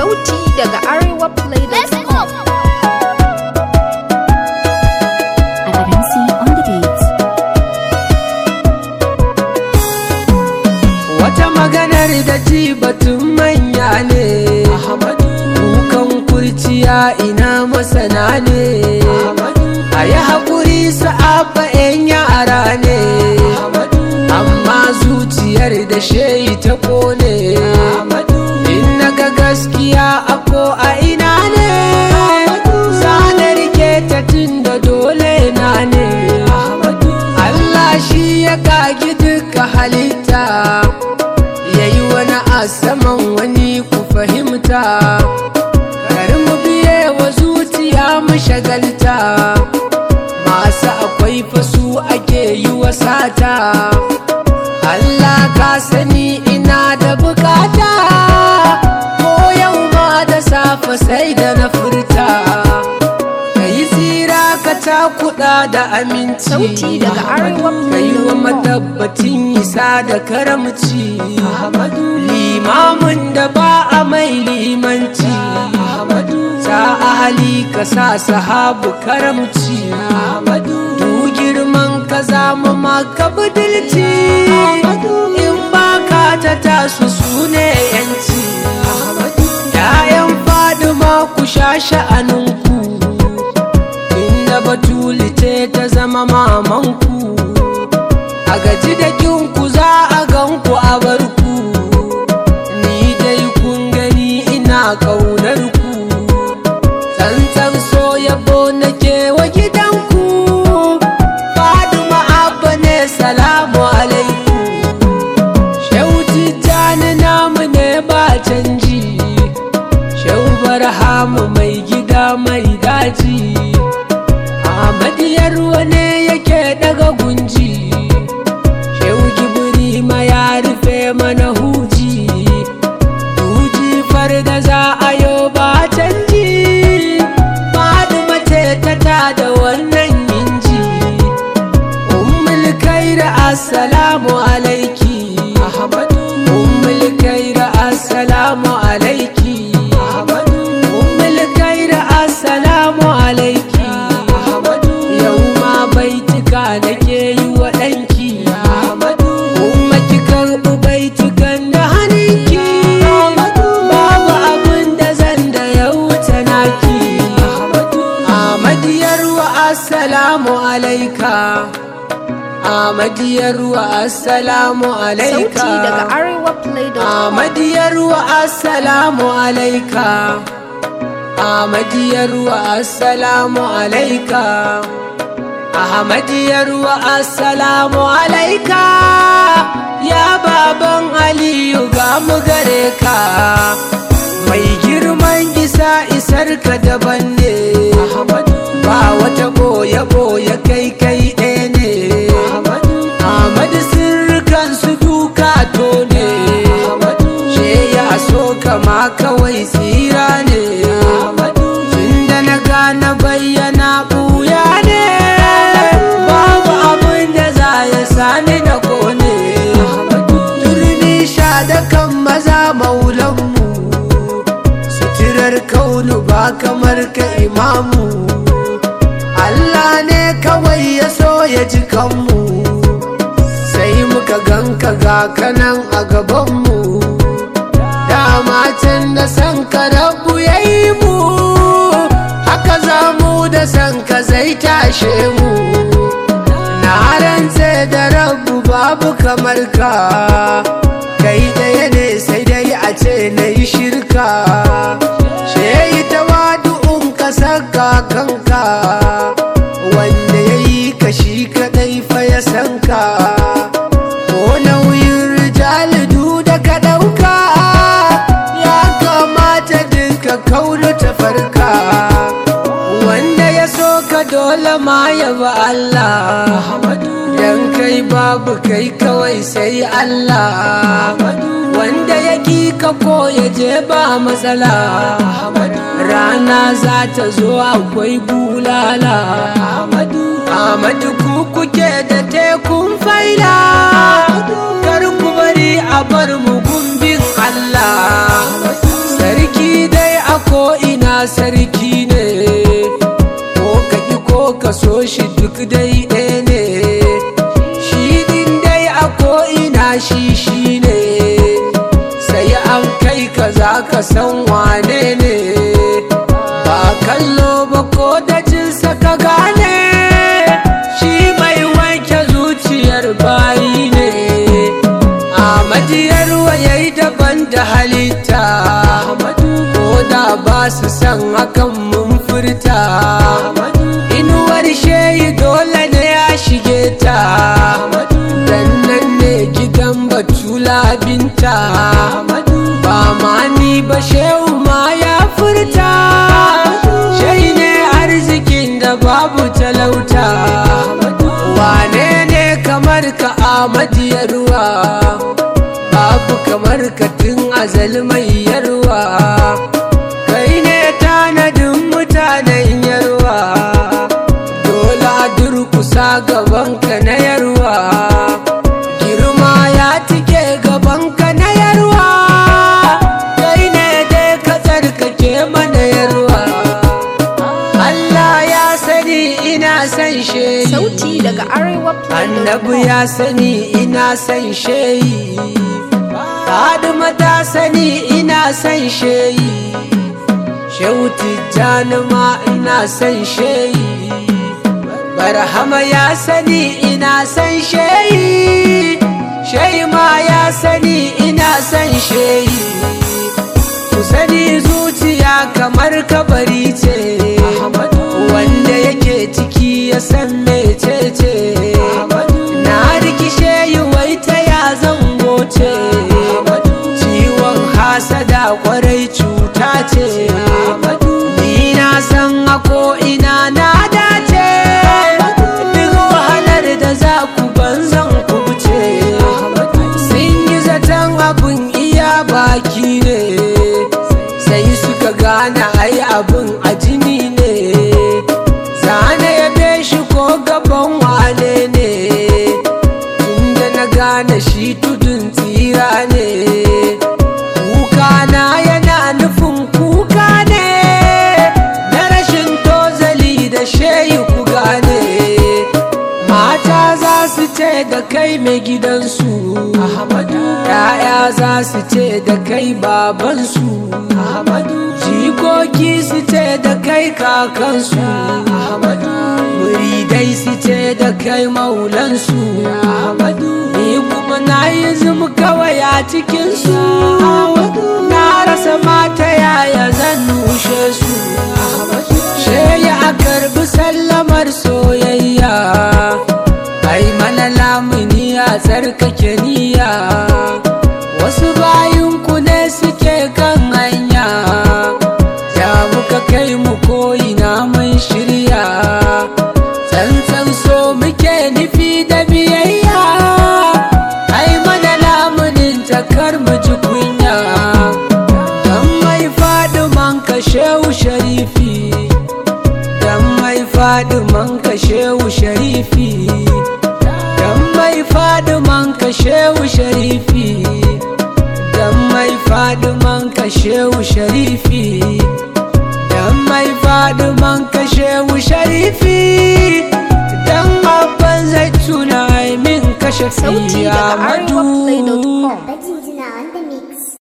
Sauti daga Arewa Play.com. Alagansi on the beat. Wata maganar da ji batun manya ne Kukan kurciya ina masana ne A yi haƙuri sa'abba 'yan yara ne Amma zuciyar da shehi ta ƙone In naga gaskiya a ko a ina ne Sanar ke ta tun da dole na ne Allah shi ya kagi duka halitta yayi wani a saman wani ku fahimta kar mu biye wa zuciya mu shagalta masu akwai fasu ake yi wa sata Allah ka sani ina da bukata ko yau ma da safe sai da na furta ka yi tsira ka takuda da aminci Sauti daga Arewa ka yi wa matabbacin isa da karamci limamin da ba a mai limanci ta ahali ka sa sahabu karamci du girman ka zama maka budilci in ba ka ta tasu su ne yanci ‘ya'yan fadima ku sha sha'aninku inda batuli ce ta zama mamanku a gaji da kinku za a ganku a barku ni dai kun gani ina ƙaunar ku tsantsan so yabo nake wa gidanku fadima abba ne salamu alaikum shehu tijjani namu ne ba canji shehu barhamu mai gida mai daji Ahmadiyar wane yake daga gunji Shehu Gibri ma ya rufe mana huji Huji farda za a yo ba canji Fadima ce ta ta da wannan inji Ummul kaira assalamu alaiki Ahmadu Ummul kaira assalamu alaiki Ahmadu Ummul kaira assalamu alaiki Ahmadu Yau ma baitika nake yi wa ɗanki Ahmadu Umma ki karɓi baitukan da hannunki Ahmadu Babu abin da zan da ya wuce naki Ahmadu Ahmadiyar wa assalamu alaika Ahmadiyar wa assalamu alaika Sauti daga Arewa Play.com. Ahmadiyar wa assalamu alaika Ahmadiyar wa assalamu alaika Ahmadiyar wa assalamu alaika Ya baban Aliyu ga mu gare ka Mai girman isa isar ka daban ne Ba wata boye boye kai kai ɗaya ne Ahmadu sirrikan su duka to ne She ya so kama kawai tsira ne Tunda na gane bayyana ɓuya ne Babu abin da za ya sani na kone Turmi sha da kan maza maulanmu Suturar kaunu ba kamar ka imamu Allah ne kawai ya so ya ji kanmu sai muka ganka ga kanan a gabanmu dama can da san ka rabu ya yi mu haka za mu da san ka zai tashe mu na rantse da rabu babu kamar ka kai ɗaya ne sai dai a ce na yi shirka shehi tawadu'un ka saka kanka wanda ya yi ka shi kaɗai fa ya san ka ko nauyin rijalidu da ka ɗauka ya kamata duka kaunu ta farka wanda ya so ka dole ma ya ba Allah dan kai babu kai kawai sai Allah wanda ya ki ka ko ya je ba matsala rana za ta zo akwai bulala Ahmadu ku kuke da tekun faila kar ku bari a bar mu gumbin Allah sarki da sarki ne ko ka ki ko ka so shi duk dai ɗaya ne shi din dai a ko'ina shi shi ne sai an kai ka za ka san wane ne ba kallo ba ko da jinsa ka gane shi mai wanke zuciyar bayi ne a majiyar wayayi daban da halitta ko da ba su san hakan mun furta inuwar sheyi dole ne ya shige ta dan nan ne gidan batula binta ba ma ni ba shehu ma ya furta shai ne arzikin da babu talauta wane ne kamar ka a ruwa babu kamar ka tun azal mai yarwa kai ne tanadin mutanen yarwa dole a durkusa gabanka na yarwa girma ya tike gabanka na yarwa kai ne dai ka tsarkake mana yarwa Allah ya sani ina san sheyi Sauti daga arewaplay.com. annabi ya sani ina san sheyi Fadima ta sani ina san sheyi Shehu Tijjani ma ina san sheyi Barhama ya sani ina san sheyi Sheyi ma ya sani ina san sheyi Ku sani zuciya kamar kabari ce Wanda yake ciki ya san mecece Na rikishe yi wai ta ya zango ce Ciwon hasada kwarai cuta ce Ni na san a ina na dace Duk wahalar da za ku banzan ku wuce Sun yi zaton abin iya baki ne Sai suka gane ai abin a jini ne Zane ya shi ko gaban wane ne Tunda na gane shi tudun tsira ne Kuka na yana nufin kuka ne Na rashin tozali da sheyi ku gane Mata za su ce da kai mai gidansu Ahmadu Ya'ya za su ce da kai babansu Ahmadu Jikoki su ce da kai kakansu Ahmadu Muridai su ce da kai maulansu Ahmadu Ni kuma na yi zum kawai a cikinsu Na rasa mata yaya zan nushe su Sheya a karbi sallamar soyayya Ai mana lamuni a tsarkake niyya Wasu bayinku ne suke kan hanya Ya muka kai mu ko'ina mun shirya Tsantsan so muke nufi da biyayya Ai mana lamunin takar mu ji kunya Dan mai faɗi man kashewu sharifi Dan mai faɗi man kashewu sharifi Dan mai faɗi man kashewu sharifi Dan mai faɗi man kashewu sharifi Dan mai faɗi man kashewu sharifi Dan abban zai tuna min kashe Sauti fiya daga madu arewaplay.com. Bajinjina on the mix.